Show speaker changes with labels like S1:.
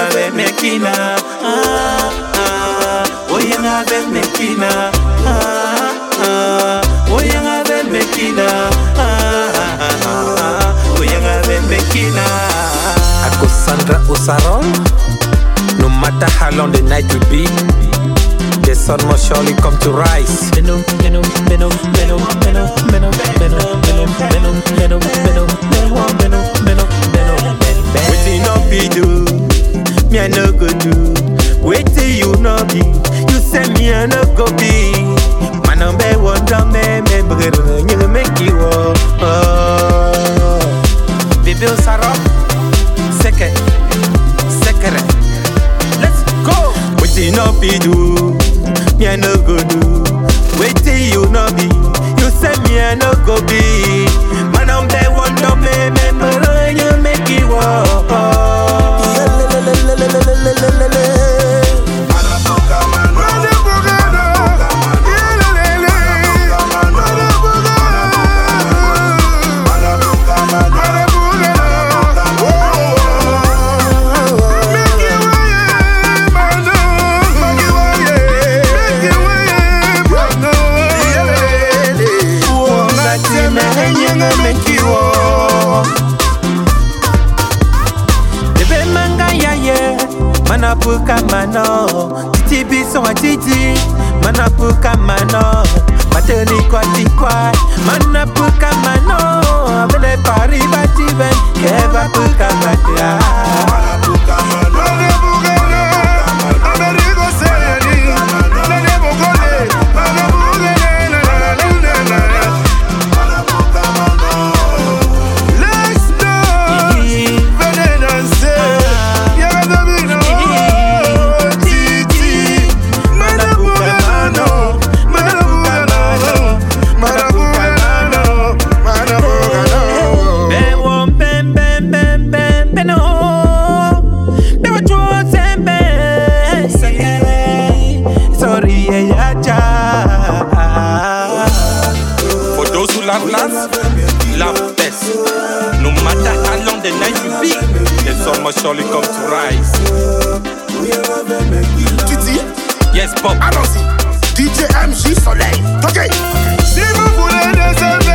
S1: ave mekina ah ah Oyang ave mekina ah ah Oyang ave mekina ah ah ah Oyang ave mekina
S2: Ako Sandra Osarol. No matter how long the night will be, the sun must surely come to rise.
S1: Venom, venom, venom, venom, venom, venom, venom, venom, venom, venom, venom, venom, venom, venom, venom, venom. Wetin no be do, me I no go do. Wetin you no be, you say me I no go be. Man on be wonder me me brother, you make you oh. Baby Osaro, seke, sekere. Let's go. Wetin no be do, me I no go do. Wetin you no be, you say me I no go be. Man on the one no me me me you make it walk. Ngati me yenga make you walk. Ebe manga ya ye, mana puka mano. Titi biso wa titi, mana puka mano. Mateni kwa tikwa, mana puka mano. Abele pari bati ben, keva puka matia. Ben won ben ben ben ben ben oh. Ben wat je zijn ben. Sorry ya ja.
S2: For those who love last, love best. No matter how long the night will be, the sun must surely come to rise.
S3: Titi,
S2: Yes, Bob.
S3: allons-y. DJ MJ Soleil. Ok.
S4: Si vous voulez des